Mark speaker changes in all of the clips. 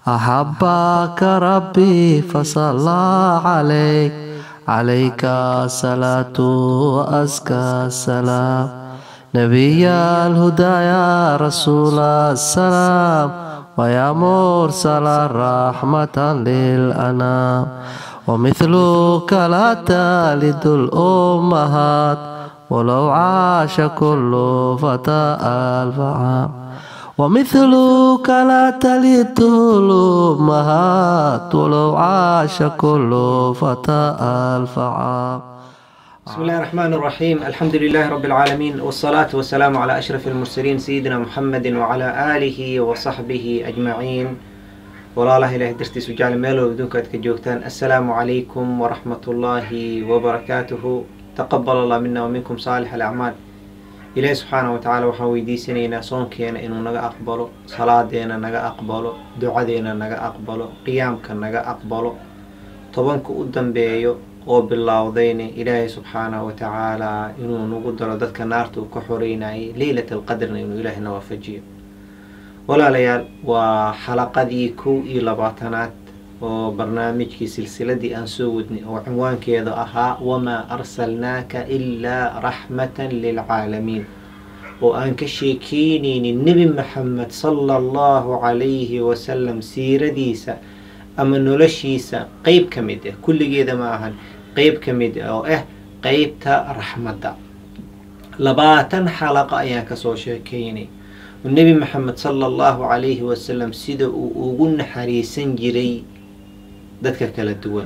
Speaker 1: أحبك ربي فصلى عليك عليك الصلاة وأزكى السلام نبي الهدى يا رسول السلام ويا مرسل رحمة للأنام ومثلك لا تلد الأمهات ولو عاش كل فتى ألف عام ومثلك لا تلد الأمهات ولو عاش كل فتى ألف عام
Speaker 2: بسم الله الرحمن الرحيم الحمد لله رب العالمين والصلاة والسلام على أشرف المرسلين سيدنا محمد وعلى آله وصحبه أجمعين walaalaha ilahay dartiisu jecel meelow adduunka aad ka joogtaan assalaamu calaykum waraxmat ullaahi wabarakaatuhu taqabal allah mina wa minkum saalix alacmaal ilaahi subxaana wa tacaala waxaan weydiisanaynaa soonkeena inuu naga aqbalo salaadeena naga aqbalo ducadeena naga aqbalo qiyaamka naga aqbalo tobanka u dambeeyo oo bilowdayna ilaahay subxaanahu wa tacaala inuu nagu daro dadka naarta uu ka xoreynayay leylat alqadrna inuu ilaahay na waafajiyo walaalayaal waa xalaqadii kow iyo labaatanaad oo barnaamijkii silsiladii aan soo wadnay oo cinwaankeedu ahaa wamaa arsalnaaka ilaa raxmatan lilcaalamiin oo aan ka sheekeyneynin nebi maxamed sala allahu calayhi wasalam siiradiisa ama noloshiisa qeyb ka mid ah kulligeeda ma ahan qeyb ka mid ah oo ah qeybta raxmadda labaatan xalaqa ayaan kasoo sheekeynay nebi maxamed sala allahu calayhi wasalam sida uu ugu naxariisan jiray dadka kala duwan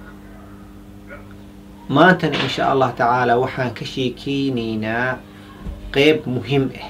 Speaker 2: maantana insha allah tacaala waxaan ka sheekeyneynaa qeyb muhiim ah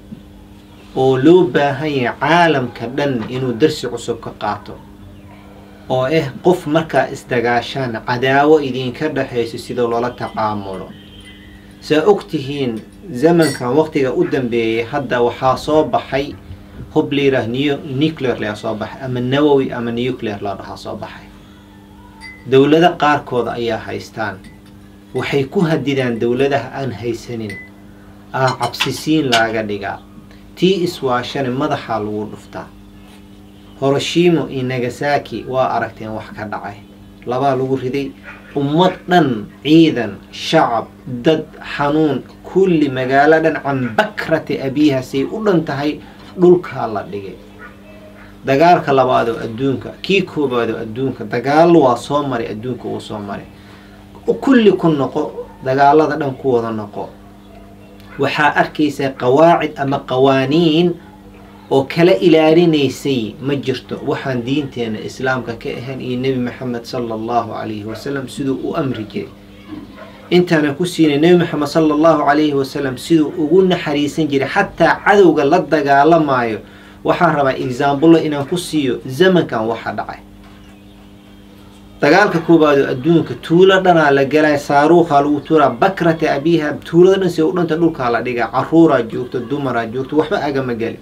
Speaker 2: oo loo baahan yahay caalamka dhan inuu darsi cusub ka qaato oo ah qof markaa isdagaashaan cadaawo idinka dhexayso sida loola taqaamulo saa ogtihiin zamankan waqtiga u dambeeyay hadda waxaa soo baxay hub layiraah nuclear laa soo baxay ama nawowi ama nuclear la dhahaa soo baxay dowlado qaarkooda ayaa haystaan waxay ku hadidaan dowladaha aan haysanin ah cabsisiin laaga dhigaa tii iswaashane madaxaa lagu dhuftaa horoshimo iyo nagasaki waa aragteen wax ka dhacay labaa lagu riday ummad dhan ciidan shacab dad xanuun kulli magaalo dhan can bakrati abiihasay u dhan tahay dhulkaa la dhigay dagaalka labaadoo adduunka kii koobaadoo adduunka dagaalo waa soo maray adduunka uu soo maray kulli ku noqo dagaalada dhan ku wada noqo waxaa arkaysaa qawaacid ama qawaaniin oo kala ilaalinaysay ma jirto waxaan diinteena islaamka ka ahayn iyo nebi maxamed sala allahu calayhi wasalam siduu u amri jiray intaana ku siinay nebi maxamed sala allahu calayhi wasalam siduu ugu naxariisan jiray xataa cadowga la dagaalamaayo waxaan rabaa exaambullo inaan ku siiyo zamankan waxa dhacay dagaalka koobaadoo adduunka tuulo dhanaa la galay saaruukaa lagu tuuraa bakrata abiiha tuulada dhan si u dhanta dhulkaa la dhigaa caruuraa joogto dumaraa joogto waxba agama geli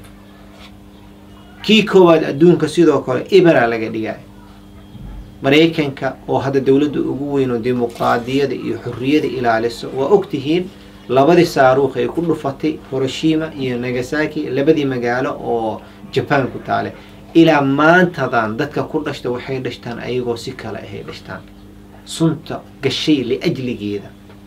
Speaker 2: kii koowaad adduunka sidoo kale iberaa laga dhigay maraykanka oo hadda dowladda ugu weyn oo dimuqraadiyada iyo xorriyada ilaaliso waa ogtihiin labadii saaruukh ay ku dhufatay horoshima iyo nagasaki labadii magaalo oo jaban ku taale ilaa maantadan dadka ku dhashta waxay dhashtaan ayagoo si kale ahay dhashtaan sunta gashay liajligeeda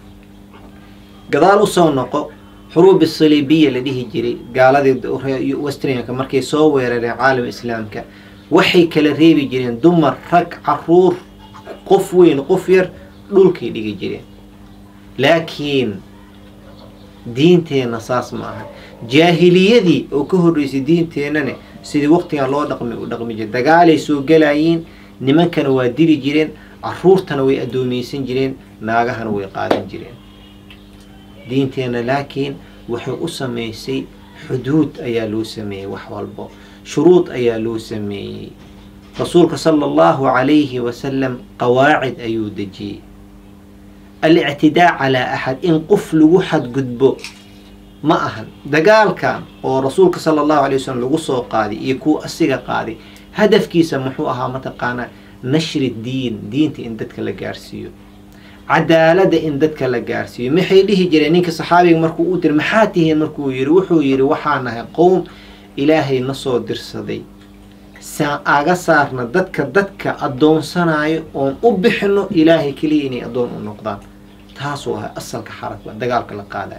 Speaker 2: gadaal usoo noqo xuruubi saliibiya la dhihi jiray gaaladii westrinka markay soo weerareen caalam islaamka waxay kala reebi jireen dumar rag caruur qof weyn qof yar dhulkay dhigi jireen laakiin diinteenna saas ma aha jaahiliyadii oo ka horreysay diinteennane sidii waqtigan loo dhaqmi u dhaqmi jire dagaalay soo galayiin nimankana waa dili jireen caruurtana way addoomaysan jireen naagahana way qaadan jireen diinteenna laakiin waxay u sameysay xuduud ayaa loo sameeyey wax walbo shuruud ayaa loo sameeyey rasuulka sala allahu calayhi wasalam qawaacid ayuu dejiyey alictidaa calaa axad in qof lagu xadgudbo ma ahan dagaalkan oo rasuulka sala allahu alay wasalam lagu soo qaaday iyo kuwa asiga qaaday hadafkiisa muxuu ahaa mataqaanaa nashri diin diinta in dadka la gaarsiiyo cadaalada in dadka la gaarsiiyo maxay dhihi jireen ninka saxaabiga markuu u tiri maxaa tihiin markuu yiri wuxuu yidhi waxaa nahay qowm ilaahay na soo dirsaday saan aga saarna dadka dadka addoonsanayo oon u bixino ilaahay keliya inay addoon u noqdaan taasuu ahay asalka xarabka dagaalka la qaadayo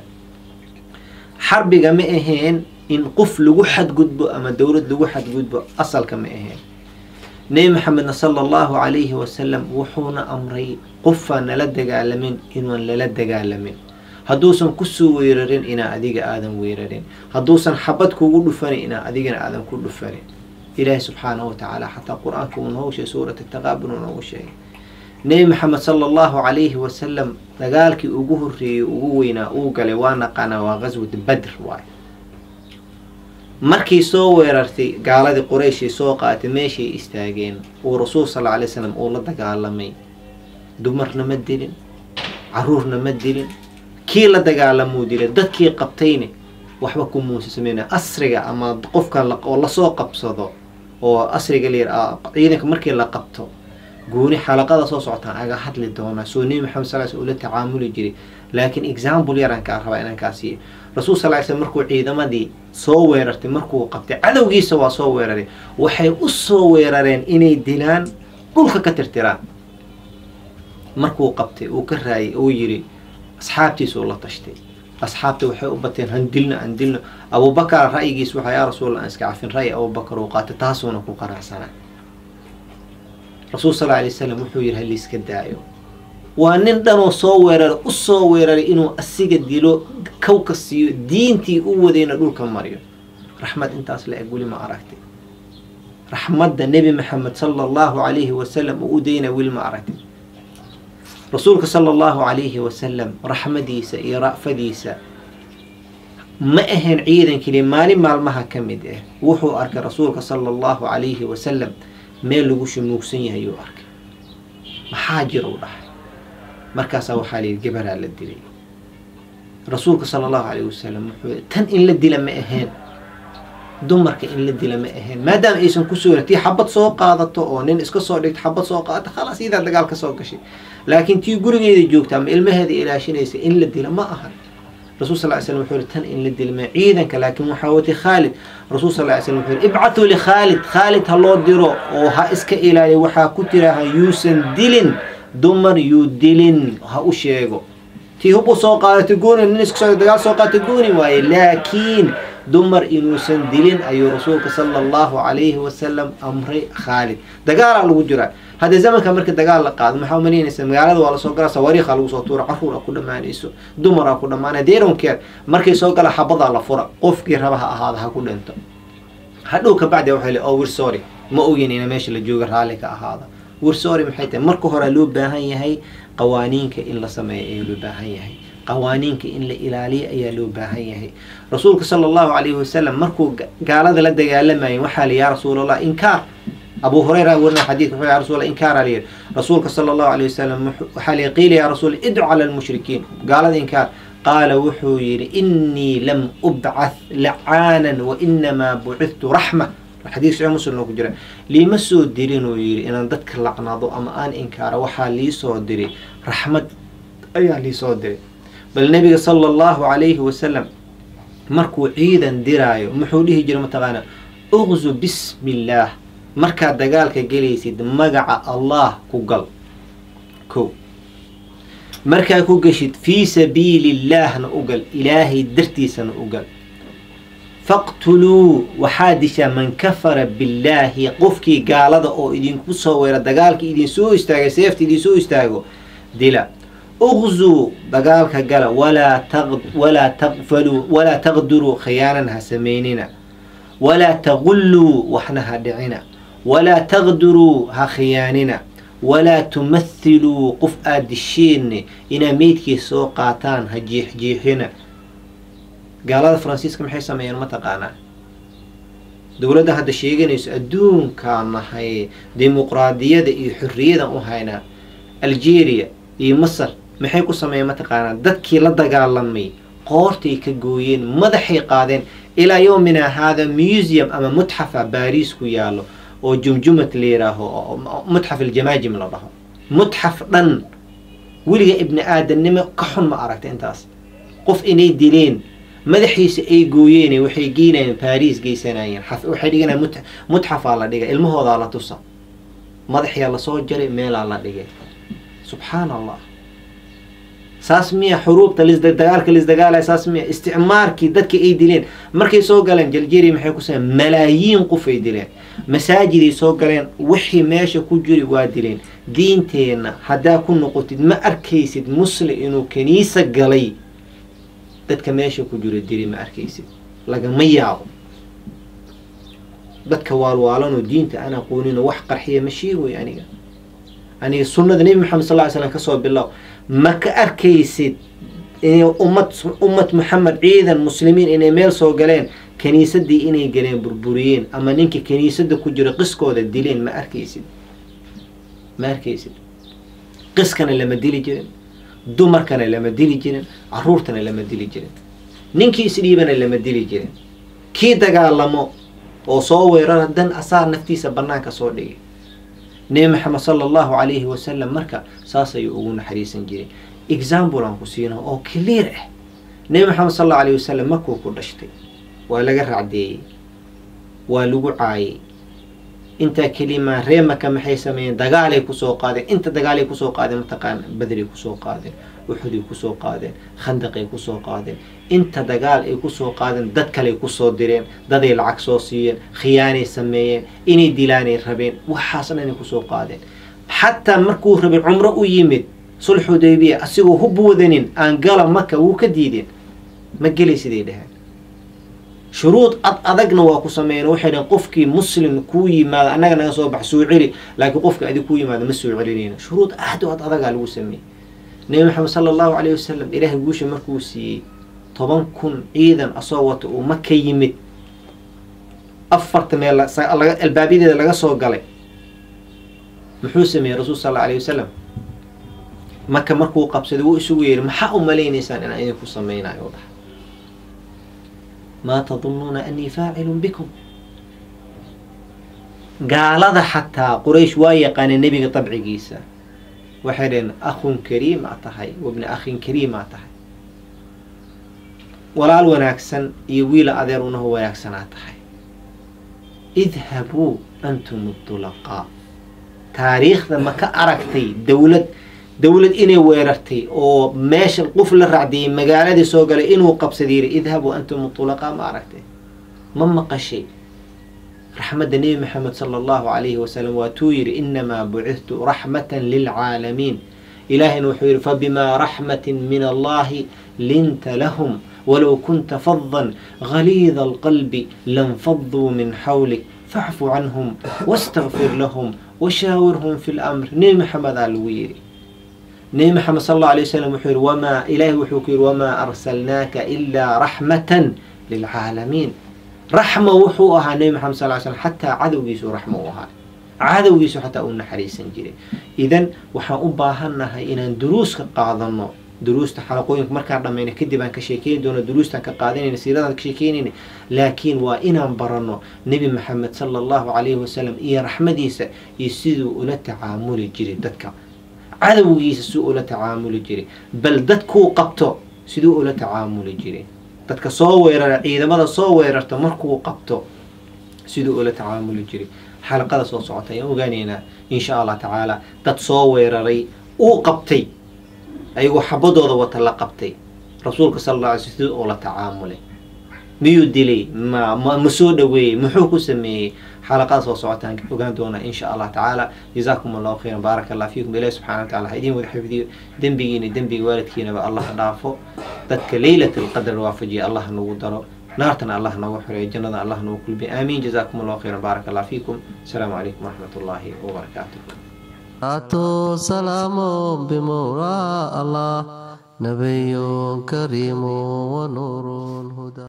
Speaker 2: xarbiga ma ahayn in qof lagu xadgudbo ama dowlad lagu xadgudbo asalka ma ahayn nebi maxamedna sala allahu calayhi wasalam wuxuuna amray qofaan nala dagaalamin inuan lala dagaalamin hadduusan kusoo weerarin inaa adiga aadan weerarin hadduusan xabad kugu dhufanin inaa adigana aadan ku dhufanin ilaahi subxaanahu watacaala xataa qur-aanka uu noogu sheegay suurat taqaabun uu noogu sheegay nebi maxamed sala allahu calayhi wasalam dagaalkii ugu horreeyey ugu weynaa uu galay waa naqaanaa waa qaswat badr waay markay soo weerartay gaaladii qurayshay soo qaatay meeshay istaageen uu rasuul sal alay slam uu la dagaalamay dumarna ma dilin caruurna ma dilin kii la dagaalamuu dilay dadkii qabtayne waxba ku muusa sameyna asriga ama qofka oo lasoo qabsado oo asriga la ciidanka markii la qabto gooni xalaqada soo socotaan aga hadli doonaa soo nebi maxamed sal sl ula tacaamuli jiray laakiin example yaraan kaa rabaa inaan kaa siiyo rasuul sal ly slm markuu ciidamadii soo weerartay markuu qabtay cadowgiisa waa soo weeraray waxay u soo weerareen inay dilaan dhulka ka tirtiraan markuu qabtay uu ka raayay uu yidhi asxaabtiisa uu la tashtay asxaabta waxay u bateen han dilno aan dilno abubakar ra'yigiis waxaa yaa rasuul aan iska cafin ra'yi abubakar uu qaatay taasuuna ku qanacsanaa rasuul sal alay wasalam wuxuu yidhi haliiska daayo waa nin dhanoo soo weeraray u soo weeraray inuu asiga dilo kawka siiyo diintii u wadayna dhulka mariyo raxmad intaas la eg weli ma aragtay raxmadda nebi maxamed sala allahu calayhi wasalam uu u dayna weli ma aragtay rasuulka sala allahu calayhi wasalam raxmadiisa iyo ra'fadiisa ma ahayn ciidan keliya maalin maalmaha ka mid ah wuxuu arkay rasuulka sala allahu calayhi wasalam meel lagu shumuugsan yahay yuu arkay maxaa jira u dhahay markaasaa waxaa layidhi gabaraa la dilay rasuulka sala allahu calayhi wasalam wuxuu tan in la dila ma ahayn dumarka in la dila ma ahayn maadaama aysan ku sugna tii xabad soo qaadato oo nin iska soo dhigto xabad soo qaadato khalaas iyadaa dagaal ka soo gashay laakiin tii gurigeeda joogta ama ilmaheeda ilaashinaysa in la dila ma ahan rasuul sal ly slam wuxuu yihi tan in la dila ma ciidanka laakiin waxaa watay khaalid rasuul sal ly slam wuxuu yihi ibcatuu likhaalid khaalid ha loo diro oo ha iska ilaaliya waxaa ku tiraha yuusan dilin dumar yuu dilin ha u sheego tii hub u soo qaadatay gooni nin iska soo dagaal soo qaadatay gooni waaye laakiin dumar inuusan dilin ayuu rasuulka sala allahu calayhi wasalam amray khaalid dagaalaa lagu jiraa hadda zamanka marka dagaal la qaado maxaa umalaynaysa magaalada waa lasoo galaa sawaariikha lagu soo tuura caruur a ku dhammaanayso dumar a ku dhammaanay deronkeer markay soo gala xabadaa la fura qofkii raba ha ahaada ha ku dhinto hadhow kabacdi waxay le oh wir sorry ma ogin ina meesha la jooga raalli ka ahaada wir sorry maxay tahay marka hore loo baahan yahay qawaaniinka in la sameeyo ayaa loo baahan yahay qawaaniinka in la ilaaliyo ayaa loo baahan yahay rasuulka sala allahu calayhi wasalam markuu gaalada la dagaalamayay waxaa li yaa rasuulallah inkaar abu hurayra warina xadiidka wuxuu ya rasul inkaara la yidhi rasuulka sala allahu alayh wasalam waxaa li qiila yaa rasuul idcu cala almushrikiin gaalada inkaar qaala wuxuu yidhi innii lam ubcath lacaanan wa inamaa bucithtu raxma xadiis saxiix muslim ku jira liima soo dirin uu yidhi inaan dadka lacnado ama aan inkaaro waxaa liisoo diray raxmad ayaa liisoo diray bal nebiga sala allahu calayhi wasalam markuu ciidan diraayo muxuu dhihi jira mataqaana uqzu bismi illaah markaad dagaalka gelaysid magaca allah ku gal ko markaa ku geshid fii sabiili illaahna u gal ilaahay dartiisana u gal faqtuluu waxaa dishaa man kafara billaahi qofkii gaalada oo idinku soo weera dagaalka idinsoo istaagay seefta idinsoo istaago dila uqzuu dagaalka gala walaa walaa taqfaluu walaa taqduruu khiyaanan ha samaynina walaa taqulluu waxna ha dhicina walaa taqduruu ha khiyaanina walaa tumathiluu qof aad disheenne inaa meydkiisa soo qaataan ha jiixjiixina gaalada faransiiska maxay sameeyeen ma taqaanaa dowladda hadda sheeganayso adduunkaan nahay dimuqraadiyada iyo xorriyadan u haynaa algeria iyo masar maxay ku sameeyeen mataqaanaa dadkii la dagaalamay qoortay ka gooyeen madaxay qaadeen ilaa yowmina haada museum ama mutxafa baariis ku yaalo oo jumjumad la yihaaho mutxaf aljamaajim la dhaho mutxaf dhan weliga ibni aadamnimo ka xun ma aragta intaas qof inay dileen madaxiisa ay gooyeen waxay geynayeen baris geysanayeen waxay dhiganayeen mut mutxafaa la dhigay ilmahoodaa la tusa madaxyaa lasoo jaray meelaa la dhigay subxaan allah saas miya xuruubta lisdagaalka lisdagaalaya saas miya isticmaarkii dadka ay dileen markay soo galeen jaljeria maxay ku sameen malaayiin qof ay dileen masaajiday soo galeen wixii meesha ku jiri waa dileen diinteenna haddaa ku noqotid ma arkaysid muslim inuu kaniisa galay dadka meesha ku jiro dili ma arkaysid lagama yaabo dadka waalwaalanoo diinta aan aqooninoo wax qarxiya ma sheegoy aniga aniga sunnada nebi maxamed sal ly slam kasoo bilow ma ka arkaysid inay ummad ummad maxamed ciidan muslimiin inay meel soo galeen kaniisadii inay galeen burburiyeen ama ninka kaniisada ku jiro qiskooda dileen ma arkaysid ma arkaysid qiskana lama dili jirin dumarkana lama dili jirin caruurtana lama dili jirin ninkii isdhiibana lama dili jirin kii dagaalamo oo soo weerara dan asaa naftiisa banaanka soo dhigay nebi maxamed sala allahu calayhi wasalam marka saas ayuu ugu naxariisan jiray example aan ku siino oo clear ah nebi maxamed sal allahu alayhi wasalam markuu ku dhashtay waa laga racdeeyey waa lagu caayay intaa kelima ree maka maxay sameeyeen dagaalay kusoo qaadeen inta dagaalay kusoo qaadeen mataqaana badray kusoo qaadeen uxuday kusoo qaadeen khandaqay kusoo qaadeen inta dagaal ay kusoo qaadeen dad kaley kusoo direen daday lacag soo siiyeen khiyaanay sameeyeen inay dilaanay rabeen waxaas dhanay kusoo qaadeen xataa markuu rabay cumro u yimid sulx hudaybiya asigoo hub wadanin aan gala maka wuu ka diideen ma gelay siday dheheen shuruud ad adagna waa ku sameeyeen waxay dhaheen qofkii muslim kuu yimaado annaga naga soo bax soo celi laakiin qofka adig kuu yimaado ma soo celinayno shuruud aad u ad adagaa lagu sameeyey nebi maxamed sala allahu calayhi wasalam ilaahay guusha markuu siiyey toban kun ciidan asoo wata uu maka yimid afarta meel albaabiyadeeda laga soo galay muxuu sameeyey rasuul sal alla alayhi wasalam maka markuu qabsaday wuu isugu yeehi maxaa u malaynaysaan inaan idinku sameynayo u dhaha maa tadunnuuna anii faacilun bikum gaalada xataa quraysh waa yaqaaneen nebiga dabcigiisa waxay dhaheen akhun kariimaa tahay wabna akhin kariimaa tahay walaal wanaagsan iyo wiila adeer unaho wanaagsanaa tahay idhabuu antum dulaqaa taariikhda ma ka aragtay dowlad dowlad inay weerartay oo meesha qof la racdiyay magaaladii soo galay inuu qabsaday yiri idhabuu antum tulaqaa ma aragtay ma maqashay raxmadda nebi maxamed sala allahu calayhi wasalam waatuu yidhi inamaa bucithtu raxmatan lilcaalamiin ilaahayna wuxuu yidhi fabimaa raxmatin min allahi linta lahum walow kunta fadan galiida alqalbi lanfaduu min xawlik facfu canhum wastakfir lahum washaawirhum fi lamr nebi maxamedaa lagu yidhi nebi maxamed sal allau alay wasalam wuxuu yihi wamaa ilaahay wuxuu ku yidhi wamaa arsalnaaka ilaa raxmatan lilcaalamiin raxma wuxuu ahaa nebi maxamed sal ly slam xataa cadowgiisu raxma u ahaa cadowgiisu xataa uu naxariisan jiray idan waxaan u baahannahay inaan duruuska qaadano duruusta xalaqooyinka markaan dhamayna kadib aan ka sheekeyn doono duruustaan ka qaadanayna siiradaan ka sheekeynayna laakiin waa inaan barano nebi maxamed sala allahu calayhi wasalam iyo raxmadiisa iyo siduu ula tacaamuli jiray dadka cadowgiisa siduu ula tacaamuli jiray bal dadkuu qabto siduu ula tacaamuli jiray dadka soo weerara ciidamada soo weerarta markuu qabto siduu ula tacaamuli jiray xalaqada soo socota ayaan ogaaneynaa insha allah tacaala dad soo weeraray uu qabtay ayagoo xabadooda wata la qabtay rasuulka sal alla alay sl siduu ula tacaamulay miyuu dilay ma ma ma soo dhaweeyey muxuu ku sameeyey xalaqada soo socotaan ogaan doonaa insha allah tacaala jazaakum allahu khayran baaraka allah fiikum ilahi subxana wa tacala ha idiin wada xifdiyo dembigiina dembiga waalidkiinaba allah dhaafo dadka leylat alqadr waafajiya allah nagu daro naartana allah nooga xoreeyo jannada allah nagu kulbiya aamiin jazaakum allahu khayran baaraka allah fiikum asalaamu calaykum waraxmat ullaahi wabarakaatuh
Speaker 1: أتو سلام بمولى الله نبي كريم ونور هدى